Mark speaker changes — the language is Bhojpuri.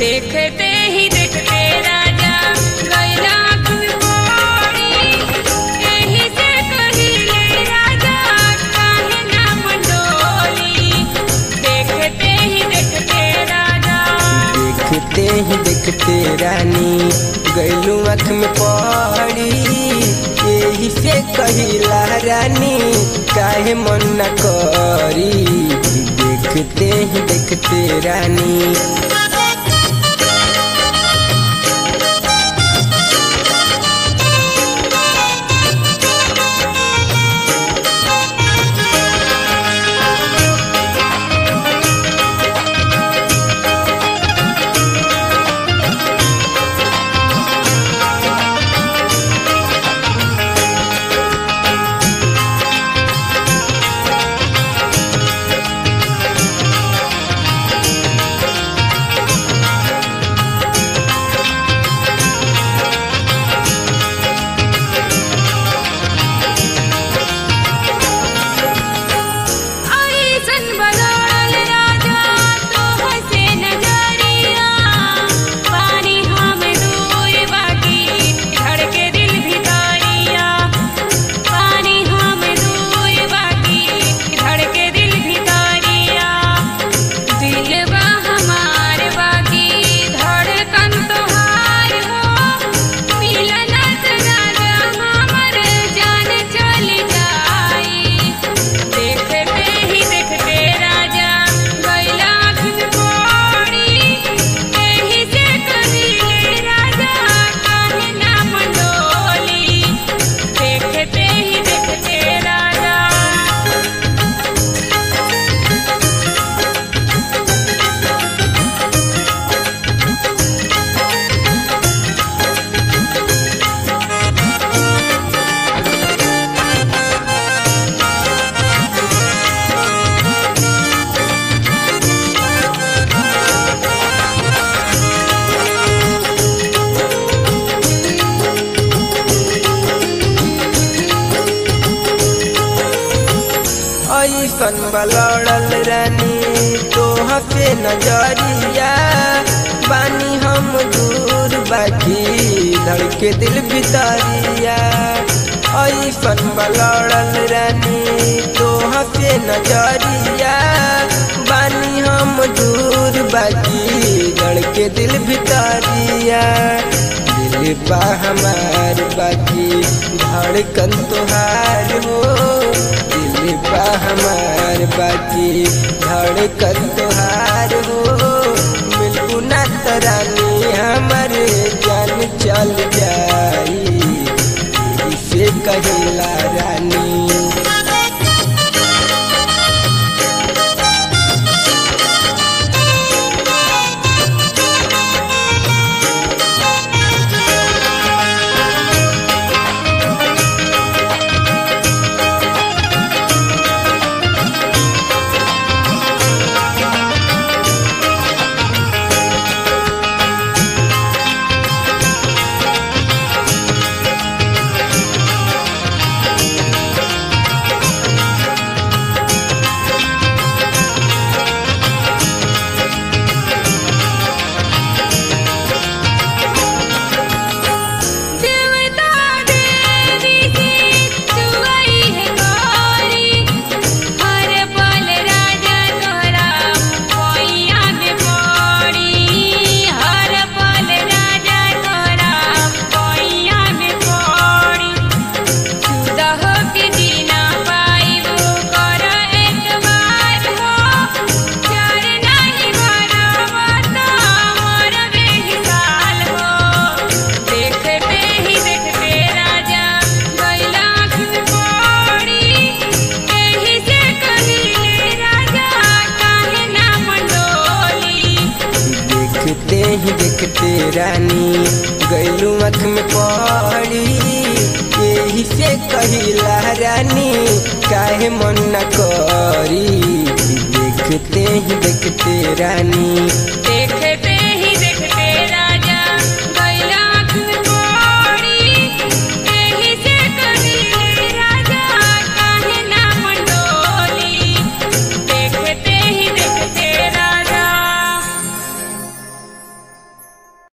Speaker 1: देखते ही देखते राजा गैला फुलकोरी एही से कहिले राजा काहे ना मंडोली देखते ही देखते राजा
Speaker 2: देखते ही देखते रानी गैलू आँख में पड़ी यही से कहिला रानी काहे मन न करी देखते ही देखते रानी
Speaker 1: ऐसन बदल राजा तोह से नजरिया पानी हम दूर बाकी धड़के दिल भितरिया पानी हम दूर बाकी धड़के दिल भितरिया दिलवा हमार बाकी धड़कन तोहार हो मिलन राजा हमर जान चल जाई देखते ही देखते राजा गैला फुलकोरी एही से कहिले राजा काहे ना मंडोली देखते ही देखते राजा
Speaker 2: ऐसन बलड़ल रानी तोह पे नजरिया बानी हम दूर बाकी धड़के दिल भितरिया ऐसन बलड़ल रानी तोह पे नजरिया बानी हम दूर बाकी धड़के दिल भितरिया दिल बा हमार बाकी धड़कन तोहार हो दिल बा हमार बाकी धड़कन तोहार हो मिलबू ना तरानी हमार जान चल जाई इसे कहिला रानी
Speaker 1: देवता देवी की तुवई है गौरी हर पल राजा तोहरा पैया में पड़ी हर पल राजा तोहरा पैया में पड़ी जुदा हो के जीना पाइबो कर एक बार हो चार नहीं बराबर तो मोर बेहिसाल हो देखते ही देखते राजा गैला फुलकोरी एही से कहिले राजा काहे ना मंडोली
Speaker 2: देखते ही देखते रानी गैलू आँख में पड़ी यही से कहिला रानी काहे मन न करी देखते ही देखते रानी
Speaker 1: देख